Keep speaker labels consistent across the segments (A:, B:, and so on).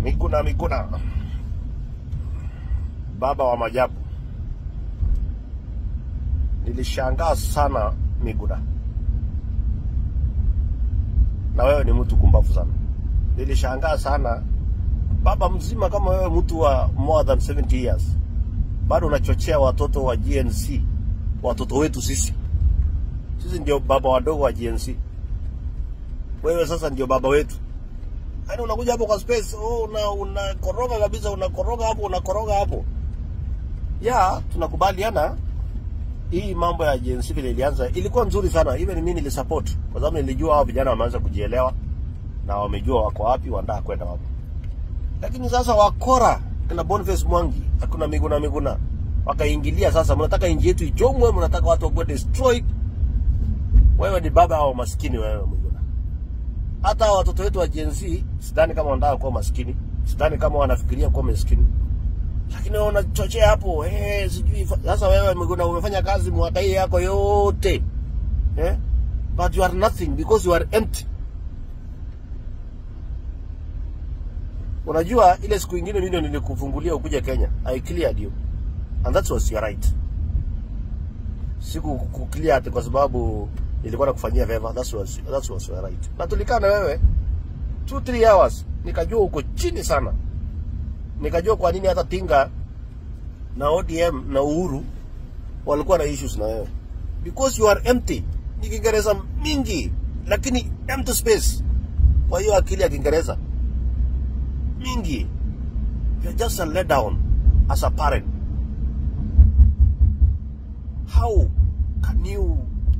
A: Miguna Miguna, baba wa majabu. Nilishangaa sana Miguna, na wewe ni mtu kumbavu sana. Nilishangaa sana baba mzima kama wewe, mtu wa more than 70 years, bado unachochea watoto wa GNC, watoto wetu sisi. Sisi ndio baba wadogo wa GNC, wewe sasa ndio baba wetu. Yaani unakuja hapo kwa space, oh, una unakoroga kabisa, unakoroga hapo, unakoroga hapo. Ya, tunakubaliana hii mambo ya GNC vile ilianza ilikuwa nzuri sana. Even mimi nilisupport kwa sababu nilijua hao vijana wameanza kujielewa na wamejua wako wapi, wanataka kwenda wapi. Lakini sasa wakora kina Boniface Mwangi, hakuna Miguna Miguna wakaingilia. Sasa mnataka inji yetu ichomwe, mnataka watu wakuwe destroyed. Wewe ni baba wa maskini wewe Miguna. Hata watoto wetu wa Gen Z sidhani kama wanataka kuwa maskini, sidhani kama wanafikiria kuwa maskini, lakini wewe unachochea hapo eh, sijui fa- sasa. Wewe Miguna umefanya kazi mwaka hii yako yote eh, but you are nothing because you are empty. Unajua ile siku ingine mimi ndio nilikufungulia ukuje Kenya, I cleared you and that was your right. Siku kuclear ati kwa sababu nilikuwa nakufanyia favor, that was that was your right. Na tulikaa na wewe 2 3 hours, nikajua uko chini sana, nikajua kwa nini hata Tinga na ODM na Uhuru walikuwa na issues na wewe because you are empty. Ni Kiingereza mingi lakini empty space. Kwa hiyo akili ya Kiingereza mingi, you're just a let down as a parent. How can you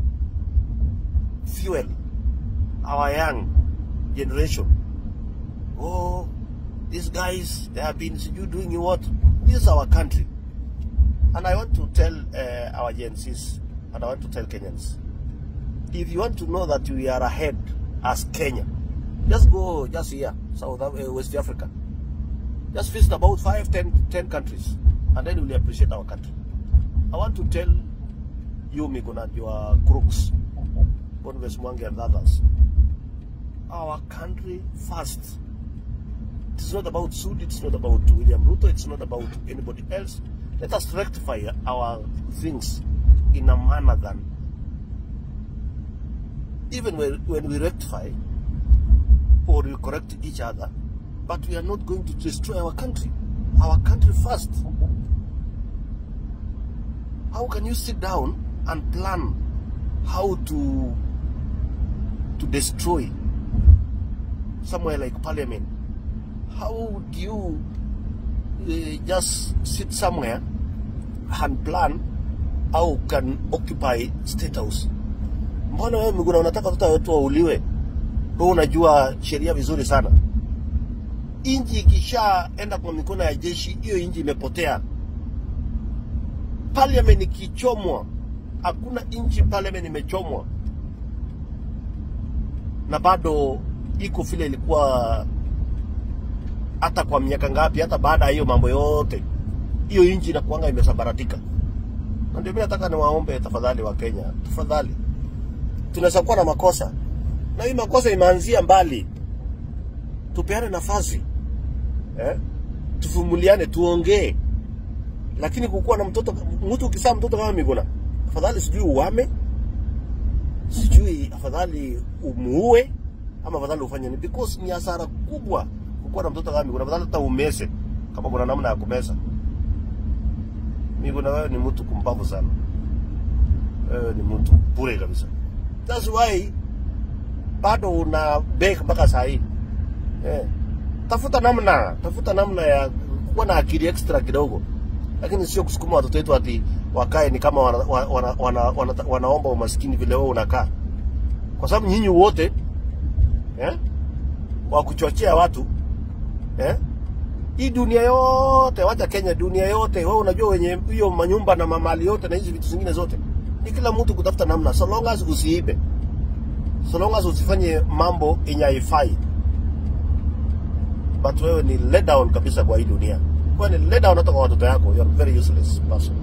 A: fuel our young generation? Oh, these guys, they have been you doing what? This is our country. And I want to tell uh, our Gen Zs, and I want to tell Kenyans, if you want to know that we are ahead as Kenya, just go just here, South Af- uh, West Africa. Just visit about five, ten, ten countries, and then you will appreciate our country. I want to tell you, Miguna, and your crooks, Boniface Mwangi and others, our country first. It's not about Sud, it's not about William Ruto, it's not about anybody else. Let us rectify our things in a manner than even when, when we rectify or we correct each other, but we are not going to destroy our country. Our country first. How can you sit down and plan how to to destroy somewhere like parliament? How do you uh, just sit somewhere and plan how can occupy state house? Mbona wewe Miguna unataka watoto wetu wauliwe? Wewe unajua sheria vizuri sana. Inji ikishaenda kwa mikono ya jeshi, hiyo inji imepotea. Parliament ikichomwa, hakuna inchi parliament imechomwa na bado iko vile ilikuwa hata kwa miaka ngapi, hata baada ya hiyo mambo yote, hiyo inchi inakuanga imesambaratika. Na ndio mimi nataka niwaombe tafadhali, wa Kenya, tafadhali, tunaweza kuwa na makosa na hii makosa imeanzia mbali, tupeane nafasi eh? Tuvumuliane, tuongee, lakini kukuwa na mtoto mtu ukizaa mtoto kama Miguna, afadhali sijui uame, sijui afadhali umuue ama afadhali ufanye nini, because ni hasara kubwa kukuwa na mtoto kama Miguna. Afadhali hata umese kama kuna namna ya kumeza. Miguna, wewe ni mtu kumbavu sana, wewe ni mtu bure kabisa. That's why bado una beg mpaka saa hii eh. Tafuta namna, tafuta namna ya kuwa na akili extra kidogo, lakini sio kusukuma watoto wetu ati wakae ni kama wana, wana, wana, wana, wana, wanaomba umaskini vile wewe unakaa, kwa sababu nyinyi wote eh, wa kuchochea watu eh, hii dunia yote, wacha Kenya, dunia yote, wewe unajua wenye hiyo manyumba na mamali yote na hizi vitu zingine zote, ni kila mtu kutafuta namna, so long as usiibe so long as usifanye mambo yenye haifai. But wewe ni let down kabisa kwa hii dunia, wewe ni let down hata kwa watoto yako. You are very useless person.